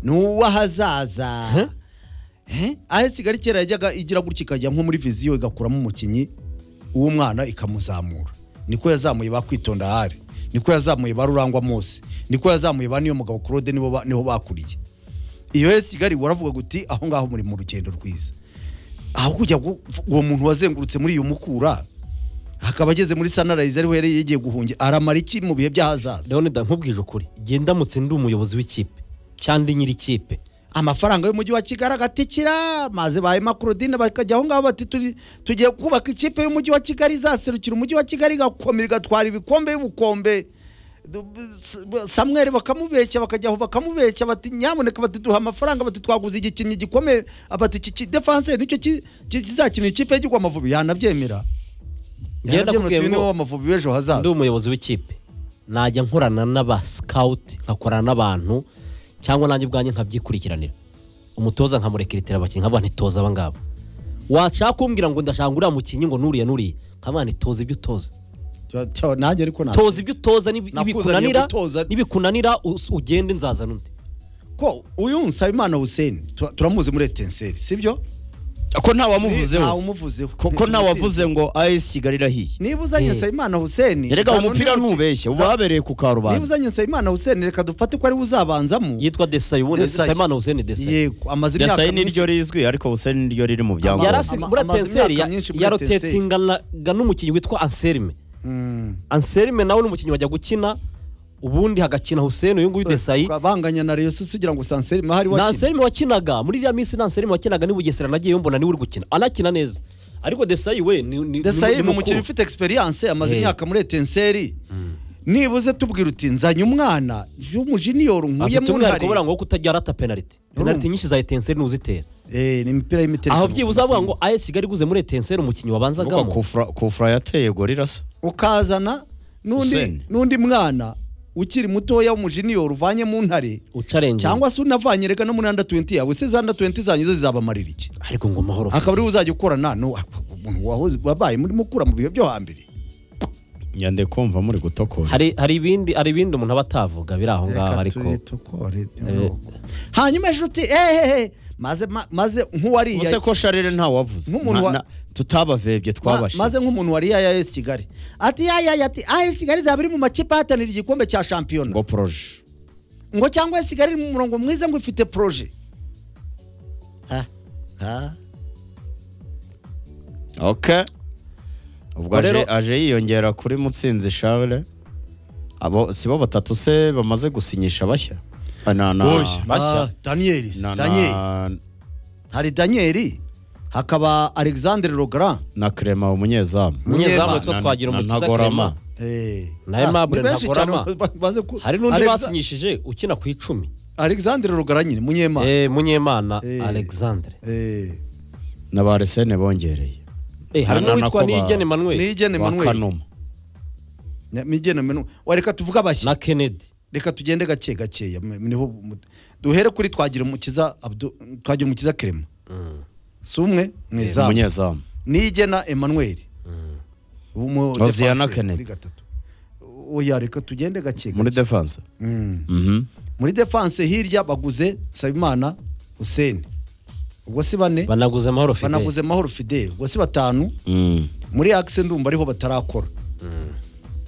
ni uw'ahazaza aho kigali kera yajyaga igira gutya ikajya nko muri viziyo igakuramo umukinnyi w'umwana ikamuzamura niko yazamuye ba kwitonda ahari niko yazamuye ba rurangwa mose niko yazamuye ba niyo mugabo claude nibo ba- niho bakuriye iyo rero kigali waravuga uti aho ngaho muri mu rugendo rwiza aho kujya gu- uwo muntu wazengurutse muri iyo mukura akaba ageze muri sanarayizi ariho yari yagiye guhungira aramara iki mu bihe by'ahazaza leonida nkubwije ukuri igihe ndamutse ndi umuyobozi w'ikipe cyangwa ndi nyir'ikipe amafaranga y'umujyi wa kigali agatikira maze ba Emma Claudine bakajya aho ngaho bati turi- tugiye kubaka ikipe y'umujyi wa kigali izaserukira umujyi wa kigali igakomera igatwara ibikombe y'ubukombe Du- s- b- samweri bakamubeshya bakajya aho bakamubeshya bati nyamuneka bati duha amafaranga bati twaguze igikinnyi gikomeye bati iki ki- defenseur nicyo ki- ki- kizakina ikipe y'igwa amavubi yanabyemera Njyewe yanabyemera nakubwiye tubi ngo- niwe w'amavubi w'ejo ndi hazaza umuyobozi w'ikipe najya nkorana n'aba sikawuti nkakorana n'abantu cyangwa nanjye ubwanjye nkabyikurikiranira umutoza nkamurekeretera abakinnyi nkavuga ntitoza aba ngaba washaka kumbwira ngo ndashaka uriya mukinnyi ngo nuriya nuriya nkavuga nitoza ibyo utoza Cyo- cyo, nanjye ariko ntabwo toza ibyo utoza nibi- Nakuzaniye nibikunanira gutoza. nibikunanira us- ugende nzazana undi ko uyu nsabimana huseni turamuzi muri etenseri sibyo ko ntawamuvuzeho Ntawe umuvuzeho. ko ntawavuze ngo ayesi kigali irahiye niba uzanye Eh. nsabimana huseni erega uwo mupira ntubeshye uba wabereye ku niba karubanda uzanye nsabimana huseni reka dufate ko ariwe uzabanzamo yitwa desayi ubundi Desailly. nsabimana huseni desayi yego amaze imyaka yasayi myinshi- niryo rizwi ariko busayi niryo riri mu Amazi- byangombwa yarasi ama- muri amaze atenseri imyaka myinshi muri Etincelle. yarotetinganaga n'umukinnyi witwa anselme Mm. anselme nawe n'umukinnyi wajya gukina ubundi hagakina huseni uyu nguyu desayi banganya na reyo sisi ugira ngo sanseri mahari na wakina anselme wakinaga muri iriya minsi na anselme wakinaga ni bugesera nagiyeyo mbona niwe uri gukina anakina neza ariko desayi we ni- ni- ni desayi ni mukuru. umukino ufite egisperiyanse amaze Eh. imyaka muri etenseri nibuze tubwira uti nzanye umwana y'umujiniyoro afite nkuyemo umwihariko ubura unahari ngo wo kutajya arata penaliti penaliti nyinshi za etenseri nuzitera Eh, ni imipira y'imiterere aho byibuze avuga ngo ayesi kigali iguze muri etenseri umukinnyi wabanzagamo kufura yateye gorirasa ukazana n'undi Hussein. n'undi mwana ukiri mutoya w'umujiniyoro uvanye mu ntare ucarenje cyangwa se unavanye reka no muri anda 20 yawe se za anda 20 zanyu zo zizabamarira iki ariko ngo mahoro akaba ariwe uzajya ukorana n'umuntu wahoze wabaye muri mukura mu bihe byo hambere nyande kumva muri gutokora hari hari ibindi hari ibindi umuntu aba atavuga biri aho ngaho Reka ariko tubitokore. hanyuma ejo uti ehehe maze ma- maze nk'uwariya ubuse ko sharire ntawavuze Nk'umuntu wa- Nta- na- tutabavebye Ma- twabashe maze nk'umuntu wariya ya AS Kigali ati ya ya ya, ati AS Kigali zaba iri mu makipe ahatanira igikombe cya shampiyona ngo poroje ngo cyangwa AS Kigali iri mu murongo mwiza ngo ifite proje Ah, ah. ok ubwo aje- Rero- aje yiyongera kuri mutsinzi charles abo si bo batatu se bamaze gusinyisha bashya Ah, na na Oya, ah, Daniel na Daniel na hari Daniel hakaba Alexandre Legrand na Clement umunyezamu umunyezamu Munyema. witwa Na- twagira na umukiza Ntagorama. Clement. Eh. Na Ah, Aimable ni benshi Ntagorama. cyane ba- baze ku- hari n'undi Alexa- basinyishije ukina ku icumi Alexandre Rugara nyine munyema Eh, munyemana Eh. alexandre Eh. na ba Arsene bongereye Eh, hari Na- na- n'uwitwa nako ba- niyigene manuel Niyigene wa Emmanuel kanuma Ni- Niyigene Emmanuel wareka tuvuge abashya na kennedy reka tugende gake gakeya m- niho mu- duhere kuri twagira umukiza Abdu- twagira umukiza Clement si umwe mu izamu umunyezamu Niyigena Emmanuel Umu- Hoziyana defenseur Kennedy. muri gatatu oya reka tugende gake muri gake defense Mm. Mhm. muri defense hirya baguze Nsabimana Hussein ubwo si bane banaguze amahoro fidele banaguze Mahoro Fidel ubwo si batanu Mm. muri akise ndumva ariho batarakora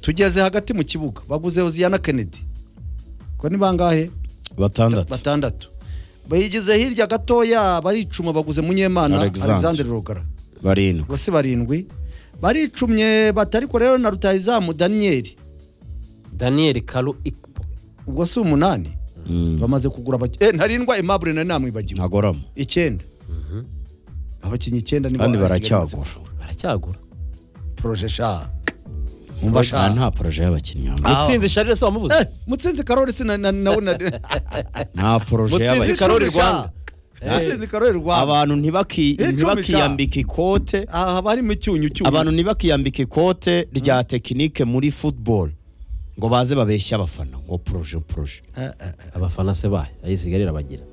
tugeze hagati mu kibuga baguze Hoziyana Kennedy ko ni bangahe batandatu batandatu bayigize hirya gatoya baricuma baguze munyemana Alexandre. Alexandre Rugara barindwi ubwo si barindwi baricumye batariko rero na rutahizamu Daniel daniel karu ikpo ubwo si umunani Mm. bamaze kugura abaki- eh ntarindwa Aimable na namwibagiwe ntagorama icyenda abakinnyi icyenda nibo Kandi basigaye bamaze baracyagura. kugura. baracyagura poroje sha Ah, umva sha nta poroje y'abakinnyi hano. Ah. mutsinzi sharire se Eh, wamubuze mutsinzi karori si na- na- nawe na nta poroje Mutsinzi y'abakinnyi Karori Icumi sha. Rwanda. mutsinzi karori rwanda abantu ntibaki- Icumi sha. ntibakiyambika ikote aha haba harimo icyunyu cyunyu abantu ntibakiyambika ikote rya tekinike muri football ngo baze babeshye abafana ngo poroje poroje Eh, eh, eh. abafana se bahe ayisigarira abagira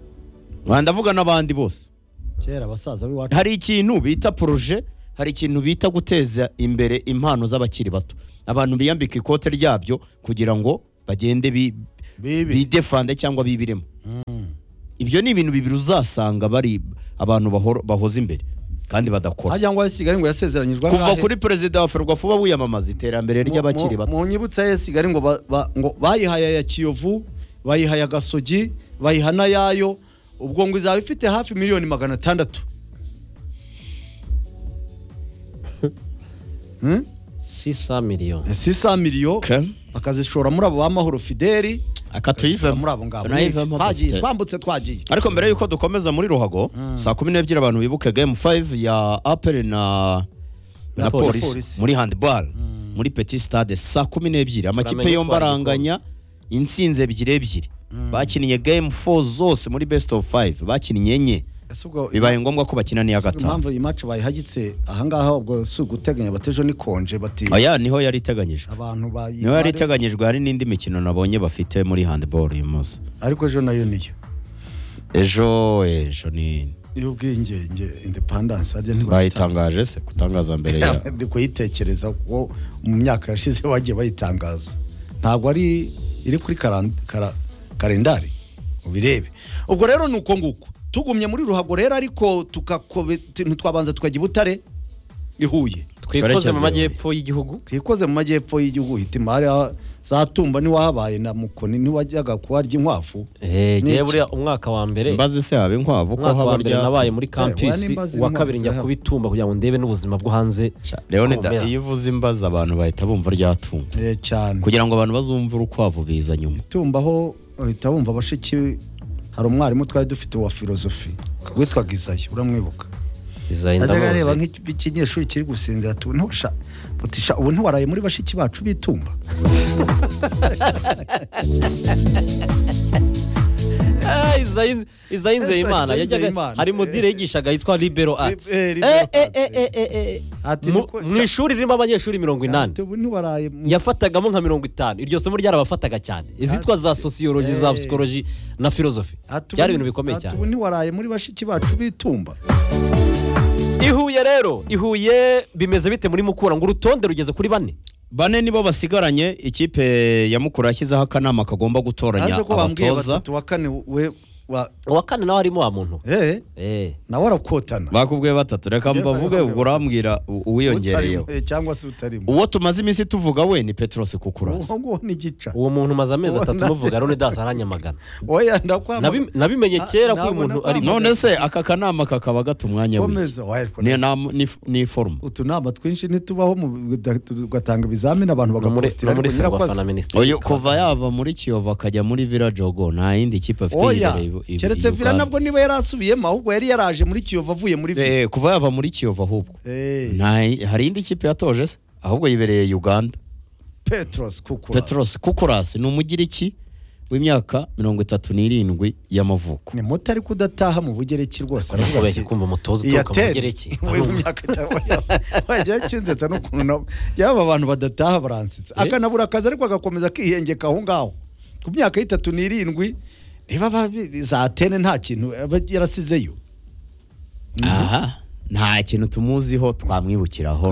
Ah, ndavuga n'abandi bose kera abasaza b'iwacu hari ikintu bita poroje hari ikintu bita guteza imbere impano z'abakiri bato abantu biyambika ikote ryabyo kugira ngo bagende bi- Bibe. bidefande cyangwa bibiremo ibyo ni ibintu bibiri uzasanga bari abantu bahora- bahoze imbere kandi badakora harya ngo Sigari ngo yasezeranyijwe kuva angahe? kuri perezida wa ferwafu wiyamamaza iterambere ry'abakiri Mu- bato mu nyibutsa ya Sigari ngo ba- ba- ngo bayihaye ya kiyovu bayihaye agasogi bayiha n'ayayo ubwo ngo izaba ifite hafi miliyoni magana atandatu Hmm? 600 miliyoni si sa miliyo Ke? bakazishora muri abo ba mahoro fideli aka tuyivemo muri abo ngabo tunayivemo Twagiye, dufite. twambutse twagiye ariko mbere yuko dukomeza muri ruhago saa kumi n'ebyiri abantu bibuke game 5 ya apel na Na na Polisi. polisi muri handball muri petit stade saa kumi n'ebyiri amakipe Turamenya yombi utwara aranganya insinzi ebyiri ebyiri bakinnye game 4 zose muri best of 5 bakinnye enye Ese ubwo- bibaye ngombwa ko bakina n'iya gatanu impamvu iyi match bayihagitse ahangaha ubwo si uguteganya batejo nikonje bati aya niho yari iteganyijwe abantu bayi niho yari iteganyijwe hari n'indi mikino nabonye bafite muri handball uyu munsi ariko ejo nayo niyo ejo ejo ni y'ubwigenge independence harya bayitangaje se kutangaza mbere ya ndi kuyitekereza kuko mu myaka yashize bagiye bayitangaza ntabwo ari iri kuri karan- kara- kalendari ubirebe ubwo rero ni uko nguko tugumye muri ruhago rero ariko tugakobe ntitwabanza tukajya i butare i huye twikoze mu Twerekeze- majyepfo y'igihugu twikoze mu majyepfo y'igihugu uhita imari aha- za tumba niwahabaye na mukoni ntiwajyaga kuharya inkwafu Eh, N'iki? ngewe buriya umwaka wa mbere mbazi se haba inkwavu ko umwaka haba wa mbere nabaye rya muri Eh, kampisi waya n'imbazi uwa n'intwaro kabiri njya zihari. kubitumba kugira ngo ndebe n'ubuzima bwo hanze leonida kumera. iyo uvuze imbazi abantu bahita bumva ryatunga Eh, cyane kugira ngo abantu bazumve urukwavu biza nyuma tumba aho uhita wumva bashiki hari umwarimu twari dufite wa filozofi witwaga izayo uramwibuka izayi ajyaga areba ndamuzi nk'ikinyeshuri kiri gusinzira tu ntusha butisha ubu ntiwaraye muri bashiki bacu bitumba Eh, Izayi- izayi nzeyimana Izayi yajyaga Nzeyimana. hari modire yigishaga yitwa libero arts Eh, eh, Eh, Libero eh, Arts. eh, eh, eh, Ati eh. Mu- niko- mu ishuri ririmo abanyeshuri mirongo inani ubu ntiwaraye mu- yafatagamo nka mirongo itanu iryo somo ryarabafataga cyane izitwa za sosiyoloji za Eh. psikoloji na filozofi Ati ubu- byari ibintu bikomeye ati cyane ubu ntiwaraye muri bashiki bacu bitumba ihuye rero ihuye bimeze bite muri mukura ngo urutonde rugeze kuri bane bane nibo basigaranye ikipe ya mukuru yashyizeho akanama kagomba gutoranya ko bambwiye abatoza batatu wa kane we wa uwa kane nawe harimo wa muntu eh Eh. nawe arakotana bakubwiye batatu reka Yewe, mbavuge bakubwiye ubwo urambwira u- uwiyongereyeho Utarimo, eh, cyangwa se utarimo uwo tumaze iminsi tuvuga we ni petros kukurasi uwo nguwo ni igica uwo muntu umaze amezi Uwo atatu nawe- muvuga rero dasi aranyamagana oya ndakwamagana Nabi- nabimenye kera ko uyu nabona muntu ko ari amagana. none se aka kanama kakaba gata umwanya we komeza oya, ariko ni, neza. na- ni, ni forumu utunama twinshi ntitubaho mu- da- tugatanga ibizamini abantu No muri bagapostira no muri ariko nyirakoze- ferwafa na minisiteri Oyo kuva yava muri kiyovu akajya muri virajogo nta yindi kipe afite oya yibereye i- i- i keretse vira Uganda. nabwo niba yari asubiyemo ahubwo yari yaraje muri kiyovu avuye muri vira Eh, kuva yava muri kiyovu ahubwo Eh, nta hari indi kipe yatoje se ahubwo yibereye uganda petros kukura petros kukurasi ni umugiriki w'imyaka mirongo itatu n'irindwi y'amavuko ni muto ariko udataha mu bugereki rwose aravuga kubeshya ati kumva umutoza uturuka mu gereki we mu myaka wajya yakinzetsa n'ukuntu nabo yaba abantu badataha baransitse Eh? akanabura akazi ariko agakomeza akihengeka aho ngaho ku myaka y'itatu n'irindwi niba babi- za atene nta kintu aba yarasizeyo aha nta kintu tumuziho twamwibukiraho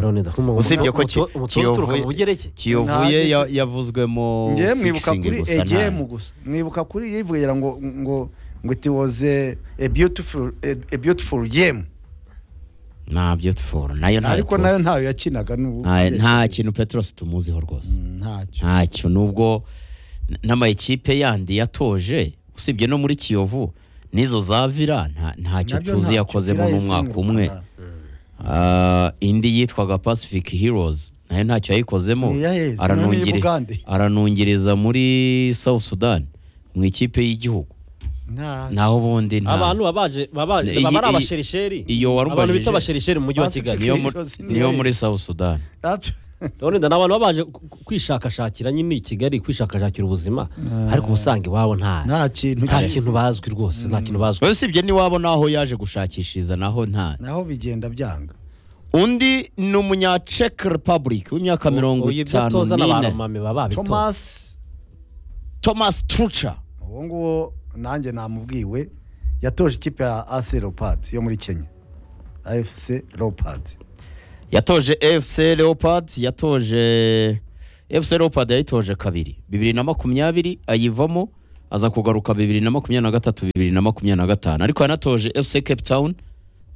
usibye ko ki- Kiyovu- uturuka mu bugereki kiyovu ye ya- yavuzwe mu ngewe mwibuka fixing kuri gusa nta- egm gusa mwibuka kuri yivugira ngo ngo ngo it was a, a beautiful a, a beautiful game nta beautiful nayo ntayo ariko nayo tuzi. ntayo yakinaga n'ubu Nta- nta kintu petros tumuziho rwose Mm, ntacyo ntacyo nubwo n- n'amakipe yandi yatoje usibye no muri kiyovu n'izo za vira nta- ntacyo Nabyo tuzi ntacyo, yakozemo Villa mu yasinywe mwaka u umwe Rwanda. Ah, indi yitwaga pacific heroes nayo ntacyo yayikozemo Ni iyahe? Zino Aranungiri- ni iy'Ubugande. aranungiriza muri south sudan mu ikipe y'igihugu Nta- naho ubundi nta- abantu baba baje- baba Iyi- baba ari iyi- abaserisheri iyo warubajije- abantu bita abaserisheri mu mujyi wa Pacific kigali niyo mu- Heroes ni niyo iyahe? muri south sudan Ntabyo. none ni abantu baba baje ku- ku- kwishakashakira nyine i kigali kwishakashakira ubuzima ariko ubusanga iwabo nta nta kintu nta cye. kintu bazwi rwose nta kintu bazwi Oya, usibye n'iwabo n'aho yaje gushakishiriza naho nta naho bigenda byanga undi ni umunya czech republic w'imyaka mirongo Uyu ibyo itanu atoza n'abantu n'ine mame baba babitoza thomas thomas truca uwo nguwo nanjye namubwiwe yatoje ikipe ya ac leopard yo muri kenya afc leopard yatoje fc leopard yatoje fc leopard yayitoje kabiri bibiri na makumyabiri ayivamo aza kugaruka bibiri na makumyabiri na gatatu bibiri na makumyabiri na gatanu ariko yanatoje fc cape town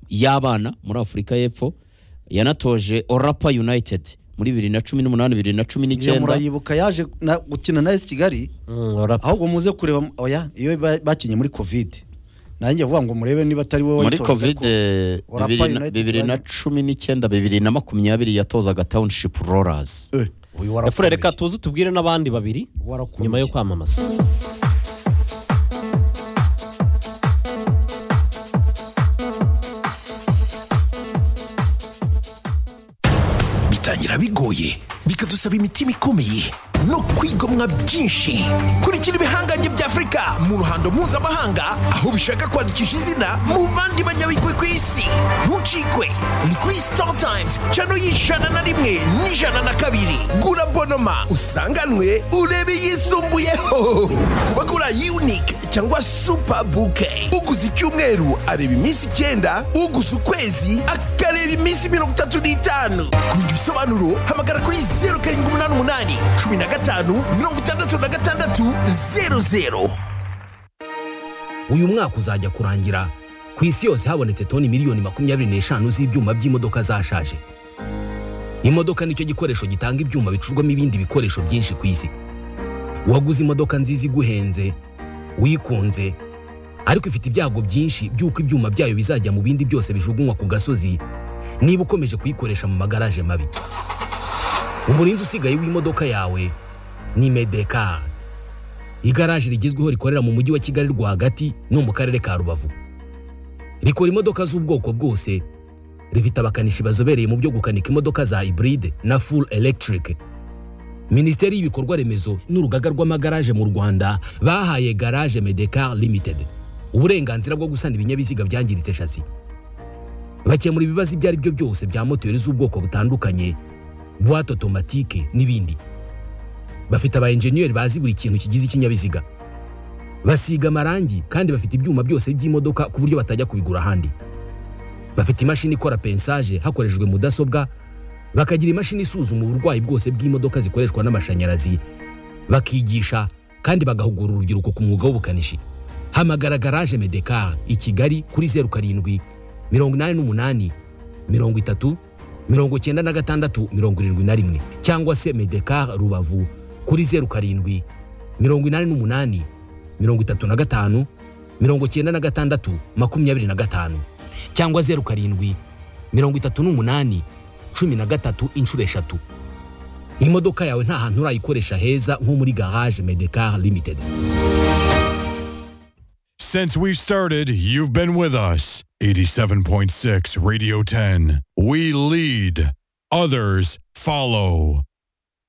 y'abana muri afurika y'epfo yanatoje orapa united muri bibiri na cumi n'umunani bibiri na cumi iyo n'icyenda murayibuka yaje na- gukina na esi kigali Mm, rap- ahubwo muze kureba oya iyo ba- bakinnye muri kovide nanjye vuga ngo murebe niba atari wowe muri wayitoje, covid ariko eh, Orapa bibiri na- United bibiri na wari- cumi n'icyenda bibiri na makumyabiri yatozaga township rollers eh, uyu efure reka warakomeye tuze tubwire n'abandi babiri Warakomeye. nyuma yo kwamamaza bitangira bigoye bikadusaba imitima ikomeye no kwigomwa byinshi kurikira ibihangange bya afurika mu ruhando mpuzamahanga aho bishaka kwandikisha izina mu bandi banyabigwi ku isi ntucikwe ni kuri star times cano y'ijana na rimwe n'ijana na kabiri gura bonoma usanganwe urebe yisumbuyeho ku bagura unique cyangwa super bouquet uguze icyumweru areba iminsi icyenda uguze ukwezi akareba iminsi mirongo itatu n'itanu ku bindi bisobanuro hamagara kuri zeru karindwi umunani umunani cumi na gatanu mirongo itandatu na gatandatu zeru zeru uyu mwaka uzajya kurangira ku isi yose habonetse toni miliyoni makumyabiri n'eshanu z'ibyuma by'imodoka zashaje imodoka nicyo gikoresho gitanga ibyuma bicurwamo ibindi bikoresho byinshi ku isi waguze imodoka nziza iguhenze wikunze ariko ifite ibyago byinshi by'uko ibyuma byayo bizajya mu bindi byose bijugunywa ku gasozi niba ukomeje kuyikoresha mu magaraje mabi umurinzi usigaye w'imodoka yawe ni medekari igaraje rigezweho rikorera mu mujyi wa kigali rwagati no mu karere ka rubavu rikora imodoka z'ubwoko bwose rifite abakanishi bazobereye mu byo gukanika imodoka za iburide na full electric minisiteri y'ibikorwa remezo n'urugaga rw'amagaraje mu rwanda bahaye garage medecar limited uburenganzira bwo gusana ibinyabiziga byangiritse shasi bakemura ibibazo ibyo ari byo byose bya moteri z'ubwoko butandukanye buwate otomatike n'ibindi bafite aba enjeniyeri bazi buri kintu kigize ikinyabiziga basiga amarangi kandi bafite ibyuma byose by'imodoka ku buryo batajya kubigura ahandi bafite imashini ikora pensaje hakoreshejwe mudasobwa bakagira imashini isuzuma uburwayi bwose bw'imodoka zikoreshwa n'amashanyarazi bakigisha kandi bagahugura urubyiruko ku mwuga w'ubukanishi hamagara garaje medekar i kigali kuri zeru karindwi mirongo inani n'umunani mirongo itatu mirongo icyenda na gatandatu mirongo irindwi na rimwe cyangwa se medekar rubavu kuri zeru karindwi mirongo inani n'umunani mirongo itatu na gatanu mirongo icyenda na gatandatu makumyabiri na gatanu cyangwa zeru karindwi mirongo itatu n'umunani cumi na gatatu inshuro eshatu imodoka yawe nta hantu urayikoresha heza nko muri garage medekar limited Since we've started, you've been with us. 87.6 Radio 10. We lead, others follow.